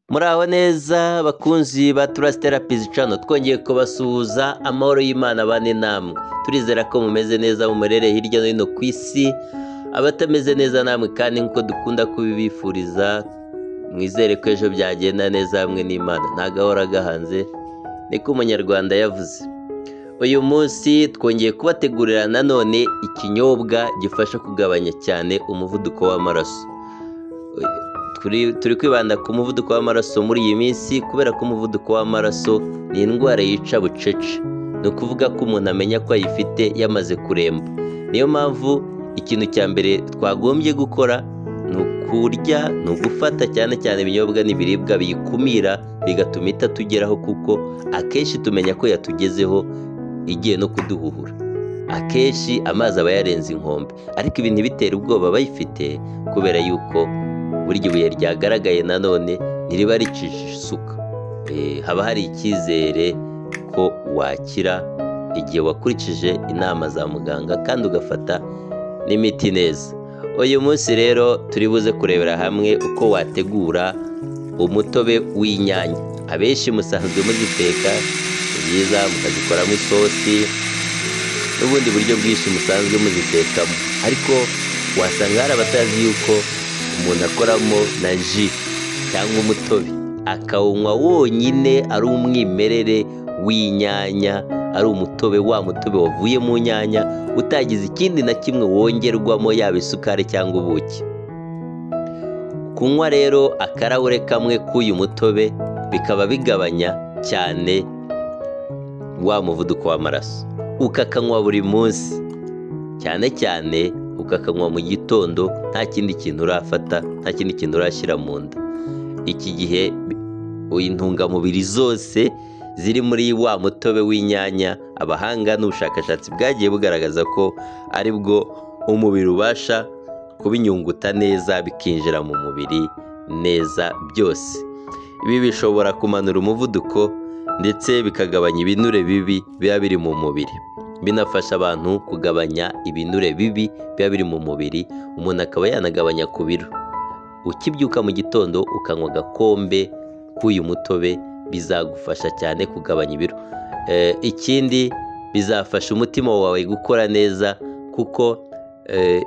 muraho neza bakunzi ba turasi terapizi cano twongeye kubasuhuza amahoro y'imana bane namwe turizera ko mumeze neza mu murere hirya no hino ku isi abatameze neza namwe kandi nk'uko dukunda kubibifuriza mwizere ko ejo byagenda neza hamwe n'imana nta gahora gahanze niko umunyarwanda yavuze uyu munsi twongeye kubategurira nanone ikinyobwa gifasha kugabanya cyane umuvuduko w'amaraso turi turi kwibanda ku muvuduko w'amaraso muri iyi minsi kubera ko umuvuduko w'amaraso ni indwara yica bucece ni ukuvuga ko umuntu amenya ko ayifite yamaze kuremba niyo mpamvu ikintu cya mbere twagombye gukora ni ukurya ni ugufata cyane cyane ibinyobwa n'ibiribwa biyikumira bigatuma itatugeraho kuko akenshi tumenya ko yatugezeho igiye no kuduhuhura akenshi amazi aba yarenze inkombe ariko ibi ntibitera ubwoba abayifite kubera yuko burya ibuye ryagaragaye nanone ntiriba ricishije isuka Eh, haba hari icyizere ko wakira igihe wakurikije inama za muganga kandi ugafata n'imiti neza uyu munsi rero turi buze kurebera hamwe uko wategura umutobe w'inyanya abenshi musanzwe muziteka ni byiza mukazikoramo isosi n'ubundi buryo bwinshi musanzwe muzitekamo ariko wasanga hari abatazi yuko umuntu akoramo na ji cyangwa umutobe akawunywa wonyine ari umwimerere w'inyanya ari umutobe wa mutobe wavuye mu nyanya utagize ikindi na kimwe wongerwamo yaba isukari cyangwa ubuki kunywa rero akarahure kamwe k'uyu mutobe bikaba bigabanya cyane wa muvuduko w'amaraso ukakanywa buri munsi cyane cyane ukakanywa mu gitondo nta kindi kintu urafata nta kindi kintu urashyira mu nda iki gihe bi- intungamubiri zose ziri muri wa mutobe w'inyanya abahanga n'ubushakashatsi bwagiye bugaragaza ko ari bwo umubiri ubasha kubinyunguta neza bikinjira mu mubiri neza byose ibi bishobora kumanura umuvuduko ndetse bikagabanya ibinure bibi biba biri mu mubiri binafasha abantu kugabanya ibinure bibi biba biri mu mubiri umuntu akaba yanagabanya ku biro ukibyuka mu gitondo ukanywa agakombe k'uyu mutobe bizagufasha cyane kugabanya ibiro Eh, ikindi bizafasha umutima wawe gukora neza kuko eh,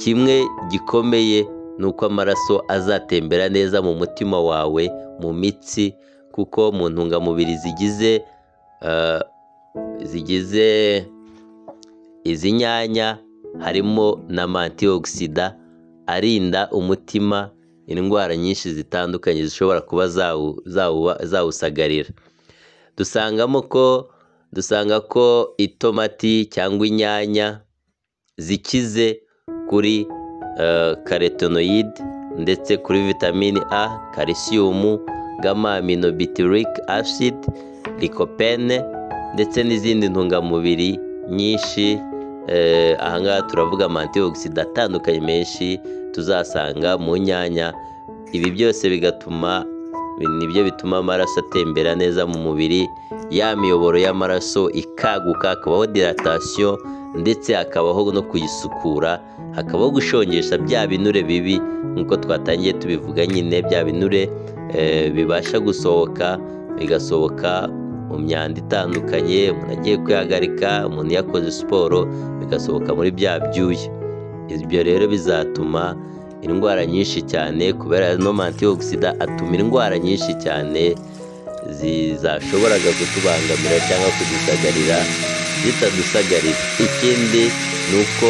kimwe gikomeye ni uko amaraso azatembera neza mu mutima wawe mu mitsi kuko mu ntungamubiri zigize eh, zigize izi nyanya harimo na mantiyogisida arinda umutima indwara nyinshi zitandukanye zishobora kuba zawu- zawuba- zawusagarira dusangamo ko dusanga ko itomati cyangwa inyanya zikize kuri eh, carotenoid ndetse kuri vitamine a calcium gamma aminobutyric acid lycopene ndetse n'izindi ntungamubiri nyinshi eh, ahangaha turavuga amantiyogisida atandukanye menshi tuzasanga mu nyanya ibi byose bigatuma nibyo bituma amaraso atembera neza mu mubiri ya miyoboro y'amaraso ikaguka hakabaho diratasiyo ndetse hakabaho no kuyisukura hakabaho gushongesha bya binure bibi nk'uko twatangiye tubivuga nyine bya binure eh, bibasha gusohoka bigasohoka mu myanda itandukanye umuntu agiye kwihagarika umuntu yakoze siporo bigasohoka muri bya byuya ibyo rero bizatuma indwara nyinshi cyane kubera no mantiyogisida atuma indwara nyinshi cyane zizashoboraga kutubangamira cyangwa kudusagarira zitadusagarira ikindi ni uko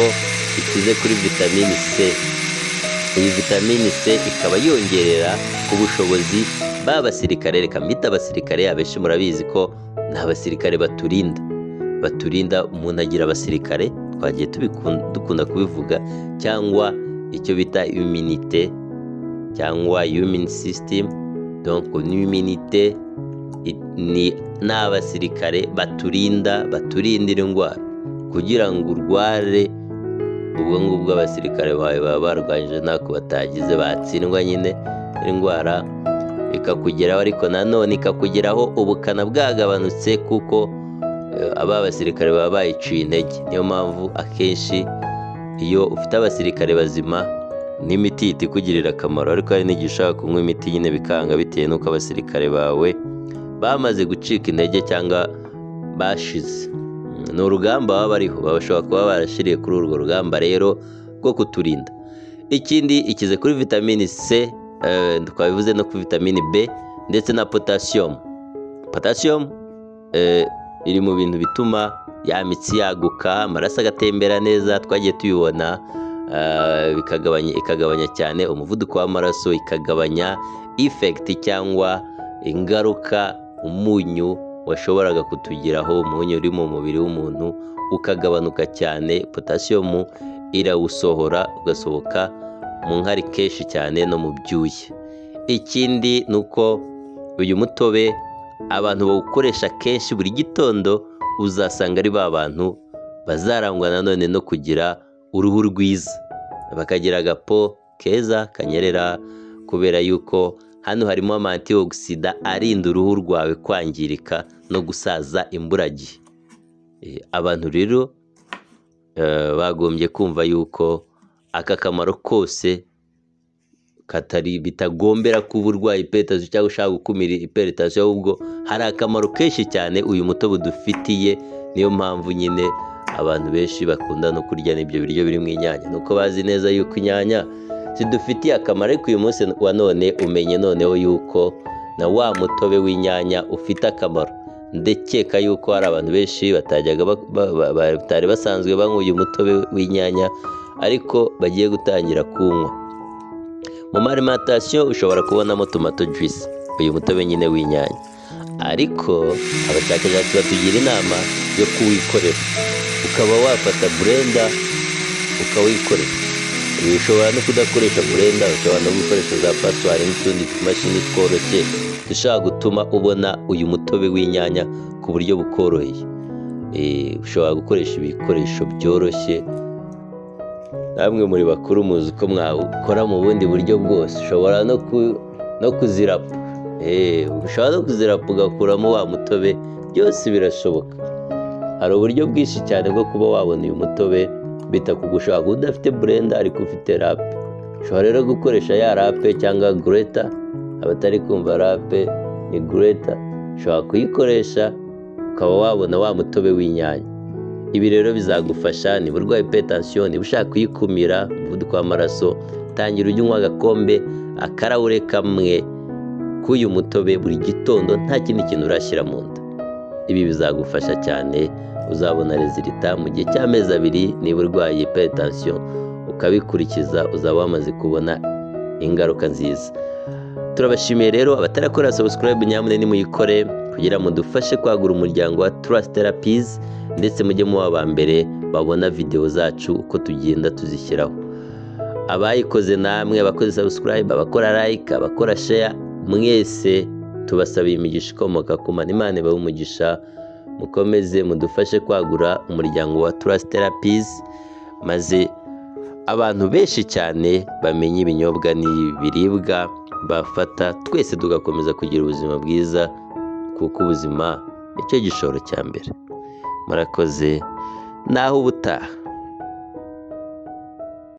ikize kuri vitamini c iyi vitamini C ikaba yongerera ubushobozi ba basirikare reka mbita abasirikare abenshi murabizi ko ni abasirikare baturinda baturinda umuntu agira abasirikare twagiye tubikun- dukunda kubivuga cyangwa icyo bita iminite cyangwa human system donc ni iminite i- ni ni abasirikare baturinda baturindira indwara kugira ngo urware ubwo ngubwo abasirikare bawe baba barwanyije ntako batagize batsindwa nyine indwara ikakugeraho ariko nanone ikakugeraho ubukana bwagabanutse kuko eh, aba basirikare baba bayiciye intege niyo mpamvu akenshi iyo ufite abasirikare bazima n'imiti itikugirira akamaro ariko hari n'igihe ushaka kunywa imiti nyine bikanga bitewe n'uko abasirikare bawe bamaze gucika intege cyangwa bashize ni urugamba baba bariho baba bashobora kuba barashyiriye kuri urwo rugamba rero rwo kuturinda ikindi ikize kuri vitamini c eh, twabivuze no kuri vitamini b ndetse na potasiyumu potasiyumu eh, iri mu bintu bituma ya mitsi yaguka amaraso agatembera neza twagiye tuyibona eh, bikagabanya ikagabanya cyane umuvuduko w'amaraso ikagabanya ifekiti cyangwa ingaruka umunyu washoboraga kutugiraho umunyu uri mu mubiri w'umuntu ukagabanuka cyane potasiyomu irawusohora ugasohoka mu nkari kenshi cyane no mu byuya ikindi ni uko uyu mutobe abantu bawukoresha kenshi buri gitondo uzasanga ari ba bantu bazarangwa nanone no kugira uruhu rwiza bakagira agapo keza kanyerera kubera yuko hano harimo amantiyogisida arinda uruhu rwawe kwangirika no gusaza imburagihe Eh, abantu rero eh, bagombye kumva yuko aka kamaro kose katari bitagombera kuba urwaye iperetasiyo cyangwa ushaka gukumira iperetasiyo ahubwo hari akamaro kenshi cyane uyu mutobe dufitiye niyo mpamvu nyine abantu benshi bakunda no kurya n'ibyo biryo birimo inyanya nuko bazi neza yuko inyanya zidufitiye akamaro ariko uyu munsi wa none umenye noneho yuko na wa mutobe w'inyanya ufite akamaro ndakeka yuko hari abantu benshi batajyaga ba- ba- ba- batari basanzwe banywa uyu mutobe w'inyanya ariko bagiye gutangira kuwunywa mu marimantasiyo ushobora kubonamo tomato juice uyu mutobe nyine w'inyanya ariko abashakashatsi batugira inama yo kuwikorera ukaba wafata burenda ukawikorera ibi ushobora no kudakoresha burenda ushobora no gukoresha za paswari n'utundi tumashini tworoshye dushobora gutuma ubona uyu mutobe w'inyanya ku buryo bukoroheye Eh, ushobora gukoresha ibikoresho byoroshye namwe muri bakuru muzi ko mwakora mu bundi buryo bwose ushobora no ku no kuzirapa Eh, ushobora no kuzirapa ugakuramo wa mutobe byose birashoboka hari uburyo bwinshi cyane bwo kuba wabona uyu mutobe bitakugushaka udafite burenda ariko ufite rape ushobora rero gukoresha ya rape cyangwa gureta abatari kumva rape ni gureta ushobora kuyikoresha ukaba wabona wa mutobe w'inyanya ibi rero bizagufasha niba urwaye ipetansiyo niba ushaka kuyikumira umuvuduko w'amaraso tangira ujye unywa agakombe akarawure kamwe k'uyu mutobe buri gitondo nta kindi kintu urashyira mu nda ibi bizagufasha cyane uzabona rezilita mu gihe cy'amezi abiri niba urwaye hypertension ukabikurikiza uzaba wamaze kubona ingaruka nziza turabashimiye rero abatarakora subscribe nyamune nimuyikore kugira ngo dufashe kwagura umuryango wa Trust Therapies ndetse mujye muba aba mbere babona video zacu uko tugenda tuzishyiraho abayikoze namwe abakoze subscribe abakora like abakora share mwese tubasabiye imigisha ikomoka ku mana imana ibahe umugisha mukomeze mudufashe kwagura umuryango wa Trust Therapies maze abantu benshi cyane bamenye ibinyobwa n'ibiribwa bafata twese tugakomeza kugira ubuzima bwiza kuko ubuzima nicyo gishoro cya mbere murakoze naho ubutaha